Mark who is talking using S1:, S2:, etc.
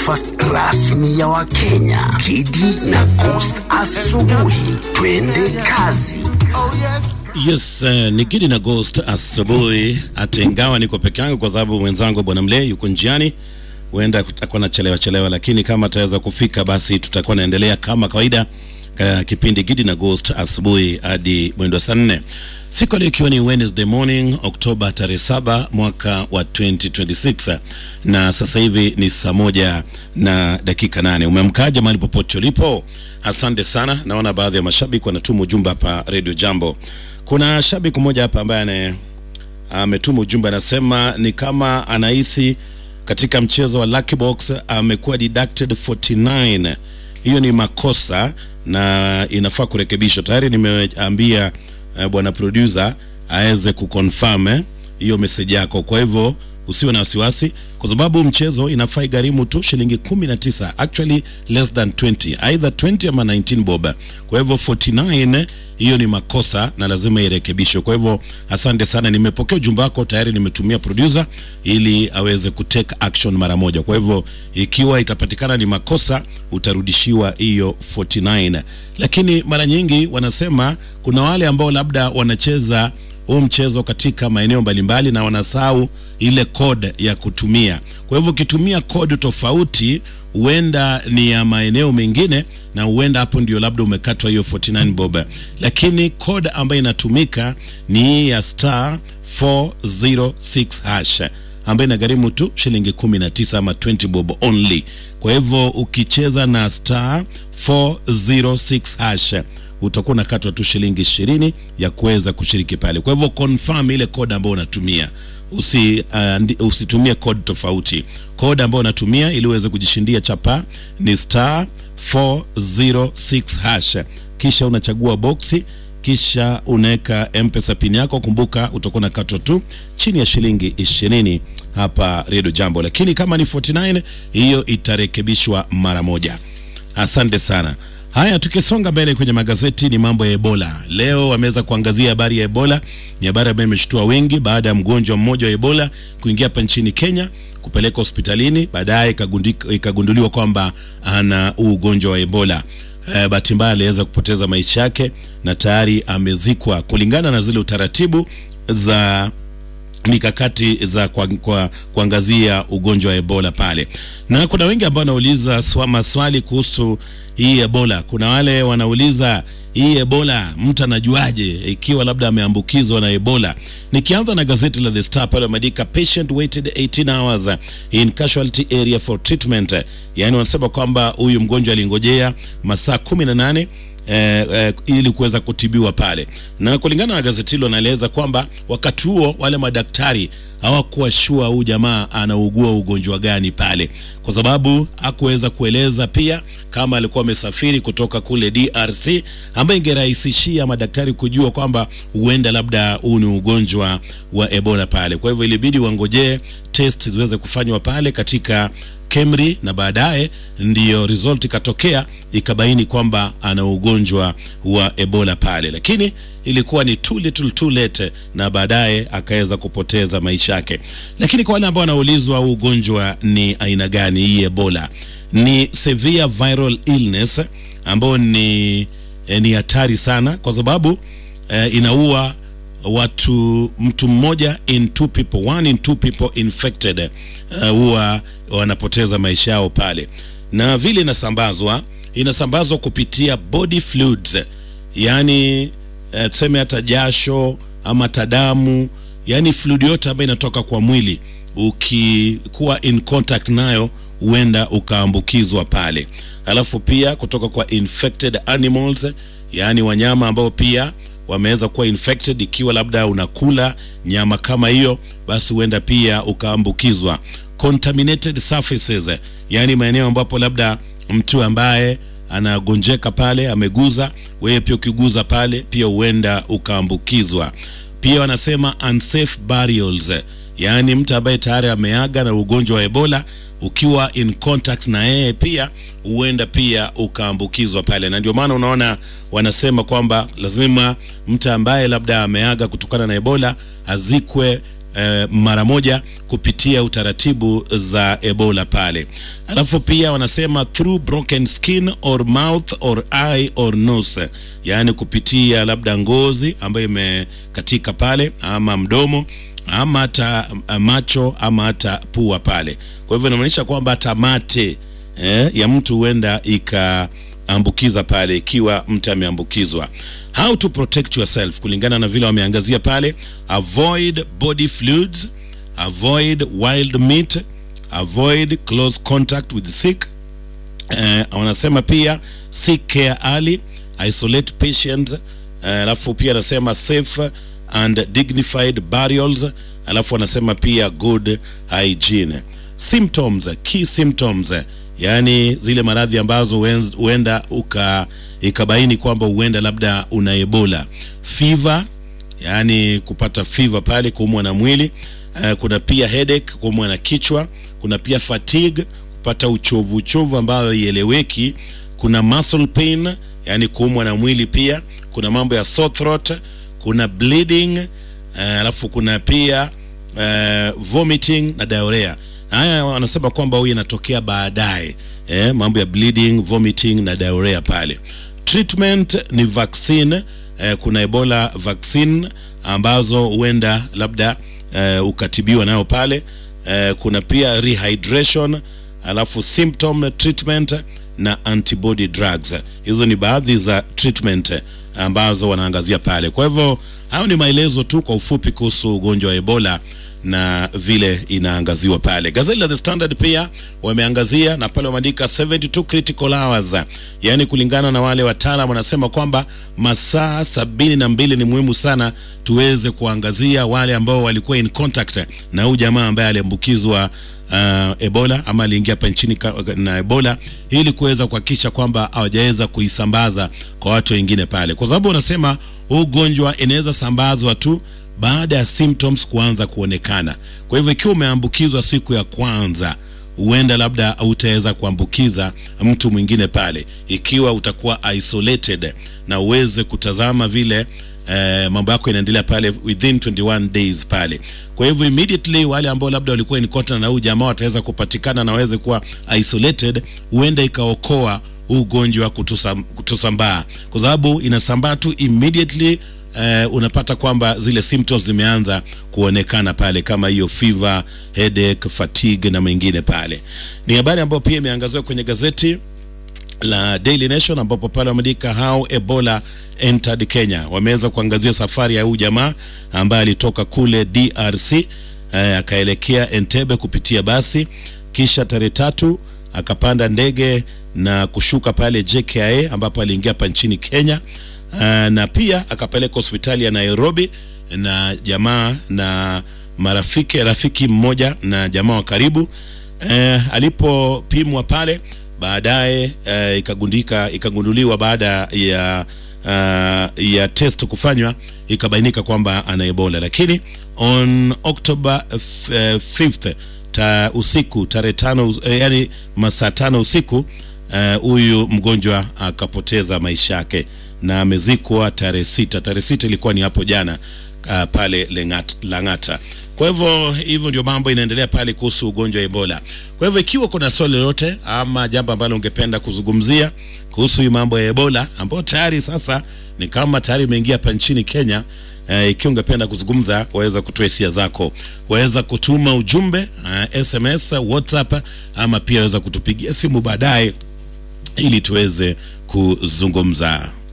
S1: breakfast rasmi ya Wakenya. Kidi na Coast asubuhi. Twende kazi.
S2: Yes, uh, ni Kidi na Ghost asubuhi, hata ingawa niko peke yangu kwa sababu mwenzangu bwana Mle yuko njiani, huenda kutakuwa na chelewa chelewa, lakini kama ataweza kufika basi tutakuwa naendelea kama kawaida ka kipindi Gidi na Ghost asubuhi hadi mwendo wa saa nne siku leo ikiwa ni Wednesday morning Oktoba tarehe saba mwaka wa 2026 na sasa hivi ni saa moja na dakika nane. Umemkaja mahali popote ulipo? Asante sana. Naona baadhi ya mashabiki wanatuma ujumbe hapa Radio Jambo. Kuna shabiki mmoja hapa ambaye ane ametuma ujumbe anasema ni kama anahisi katika mchezo wa Lucky Box amekuwa deducted 49. Hiyo ni makosa na inafaa kurekebishwa. Tayari nimeambia eh, bwana producer aweze kuconfirm eh, hiyo message yako. Kwa hivyo usiwe na wasiwasi, kwa sababu mchezo inafaa igharimu tu shilingi 19, actually less than 20, either 20 ama 19 bob. Kwa hivyo 49 hiyo ni makosa na lazima irekebishwe. Kwa hivyo asante sana, nimepokea ujumbe wako tayari, nimetumia producer ili aweze kutake action mara moja. Kwa hivyo ikiwa itapatikana ni makosa, utarudishiwa hiyo 49. Lakini mara nyingi wanasema kuna wale ambao labda wanacheza huu mchezo katika maeneo mbalimbali na wanasahau ile code ya kutumia. Kwa hivyo ukitumia code tofauti, huenda ni ya maeneo mengine, na huenda hapo ndio labda umekatwa hiyo 49 bob, lakini code ambayo inatumika ni hii ya star 406 hash ambayo inagharimu tu shilingi 19 ama 20 bob only. Kwa hivyo ukicheza na star 406 hash utakuwa unakatwa tu shilingi ishirini ya kuweza kushiriki pale. Kwa hivyo confirm ile code ambayo unatumia, usi uh, usitumie code tofauti. Code ambayo unatumia ili uweze kujishindia chapa ni star 406 hash, kisha unachagua boksi kisha unaweka mpesa pin yako. Kumbuka utakuwa unakatwa tu chini ya shilingi ishirini hapa Radio Jambo, lakini kama ni 49 hiyo itarekebishwa mara moja. Asante sana. Haya, tukisonga mbele kwenye magazeti ni mambo ya Ebola. Leo wameweza kuangazia habari ya Ebola. Ni habari ambayo imeshtua wengi baada ya mgonjwa mmoja wa Ebola kuingia hapa nchini Kenya kupeleka hospitalini, baadaye ikagunduliwa kwamba ana ugonjwa wa Ebola. E, bahati mbaya aliweza kupoteza maisha yake na tayari amezikwa kulingana na zile utaratibu za mikakati za kwa, kwa, kuangazia ugonjwa wa Ebola pale, na kuna wengi ambao wanauliza maswali kuhusu hii Ebola. Kuna wale wanauliza hii Ebola mtu anajuaje ikiwa labda ameambukizwa na Ebola? Nikianza na gazeti la The Star pale wameandika patient waited 18 hours in casualty area for treatment, yaani wanasema kwamba huyu mgonjwa alingojea masaa 18 Eh, eh, ili kuweza kutibiwa pale, na kulingana na gazeti hilo anaeleza kwamba wakati huo wale madaktari hawakuwa shua huyu jamaa anaugua ugonjwa gani pale, kwa sababu hakuweza kueleza pia kama alikuwa amesafiri kutoka kule DRC, ambayo ingerahisishia madaktari kujua kwamba huenda labda huu ni ugonjwa wa Ebola pale. Kwa hivyo ilibidi wangojee test ziweze kufanywa pale katika KEMRI na baadaye ndiyo result ikatokea ikabaini kwamba ana ugonjwa wa Ebola pale, lakini ilikuwa ni too little too late, na baadaye akaweza kupoteza maisha yake. Lakini kwa wale ambao wanaulizwa ugonjwa ni aina gani hii Ebola, ni severe viral illness ambayo ni eh, ni hatari sana kwa sababu eh, inaua watu mtu mmoja in two people one in two people infected huwa uh, wanapoteza maisha yao pale, na vile inasambazwa inasambazwa kupitia body fluids, yani uh, tuseme hata jasho ama hata damu, yani fluid yote ambayo inatoka kwa mwili, ukikuwa in contact nayo huenda ukaambukizwa pale. Alafu pia kutoka kwa infected animals, yani wanyama ambao pia wameweza kuwa infected. Ikiwa labda unakula nyama kama hiyo, basi huenda pia ukaambukizwa. Contaminated surfaces, yaani maeneo ambapo labda mtu ambaye anagonjeka pale ameguza, wewe pia ukiguza pale pia huenda ukaambukizwa. Pia wanasema unsafe burials, yaani mtu ambaye tayari ameaga na ugonjwa wa Ebola ukiwa in contact na yeye pia huenda pia ukaambukizwa pale, na ndio maana unaona wanasema kwamba lazima mtu ambaye labda ameaga kutokana na Ebola azikwe eh, mara moja kupitia utaratibu za Ebola pale. Alafu pia wanasema through broken skin or mouth or eye or nose, yaani kupitia labda ngozi ambayo imekatika pale ama mdomo ama hata macho ama hata pua pale. Kwa hivyo inamaanisha kwamba hata mate eh, ya mtu huenda ikaambukiza pale ikiwa mtu ameambukizwa. How to protect yourself kulingana na vile wameangazia pale, avoid body fluids, avoid wild meat, avoid close contact with the sick. Eh, wanasema pia seek care early, isolate patients. Alafu pia anasema safe and dignified burials. Alafu wanasema pia good hygiene. Symptoms, key symptoms, yaani zile maradhi ambazo huenda uka ikabaini kwamba huenda labda una Ebola. Fever, yaani kupata fever pale, kuumwa na mwili. Uh, kuna pia headache, kuumwa na kichwa. Kuna pia fatigue, kupata uchovu uchovu ambayo ieleweki. Kuna muscle pain, yaani kuumwa na mwili pia. Kuna mambo ya sore throat, kuna bleeding, uh, alafu kuna pia uh, vomiting na diarrhea. Haya wanasema kwamba huyu inatokea baadaye, eh, mambo ya bleeding, vomiting na diarrhea pale. Treatment ni vaccine, eh, kuna Ebola vaccine ambazo huenda labda eh, ukatibiwa nayo pale. Eh, kuna pia rehydration, alafu symptom treatment na antibody drugs. Hizo ni baadhi za treatment ambazo wanaangazia pale. Kwa hivyo hayo ni maelezo tu kwa ufupi kuhusu ugonjwa wa Ebola na vile inaangaziwa pale. Gazeti la The Standard pia wameangazia na pale wameandika 72 critical hours, yaani kulingana na wale wataalam wanasema kwamba masaa sabini na mbili ni muhimu sana tuweze kuangazia wale ambao walikuwa in contact na huyu jamaa ambaye aliambukizwa uh, Ebola ama aliingia hapa nchini na Ebola ili kuweza kuhakikisha kwamba hawajaweza kuisambaza kwa watu wengine pale, kwa sababu wanasema huu ugonjwa inaweza sambazwa tu baada ya symptoms kuanza kuonekana. Kwa hivyo ikiwa umeambukizwa siku ya kwanza, huenda labda hautaweza kuambukiza mtu mwingine pale, ikiwa utakuwa isolated na uweze kutazama vile eh, mambo yako inaendelea pale within 21 days pale. Kwa hivyo immediately wale ambao labda walikuwa in contact na huyu jamaa wataweza kupatikana na waweze kuwa isolated, huenda ikaokoa huu ugonjwa kutusam, kutusambaa kwa sababu inasambaa tu immediately Uh, unapata kwamba zile symptoms zimeanza kuonekana pale kama hiyo fever, headache, fatigue na mengine pale. Ni habari ambayo pia imeangaziwa kwenye gazeti la Daily Nation ambapo pale wameandika how Ebola entered Kenya. Wameweza kuangazia safari ya huyu jamaa ambaye alitoka kule DRC uh, akaelekea Entebbe kupitia basi, kisha tarehe tatu akapanda ndege na kushuka pale JKIA ambapo aliingia hapa nchini Kenya. Uh, na pia akapeleka hospitali ya Nairobi na jamaa na marafiki rafiki mmoja na jamaa wa karibu uh, alipopimwa pale baadaye uh, ikagundika ikagunduliwa baada ya uh, ya test kufanywa ikabainika kwamba ana Ebola, lakini on October 5th ta usiku tarehe tano uh, yani masaa tano usiku huyu uh, mgonjwa akapoteza maisha yake na amezikwa tarehe sita. Tarehe sita ilikuwa ni hapo jana uh, pale Lengat, Lang'ata. Kwa hivyo hivyo ndio mambo inaendelea pale kuhusu ugonjwa wa Ebola. Kwa hivyo ikiwa kuna swali lolote ama jambo ambalo ungependa kuzungumzia kuhusu hii mambo ya Ebola ambayo tayari sasa ni kama tayari imeingia hapa nchini Kenya, uh, ikiwa ungependa kuzungumza, waweza kutoa hisia zako, waweza kutuma ujumbe uh, SMS, WhatsApp ama pia waweza kutupigia simu baadaye ili tuweze kuzungumza.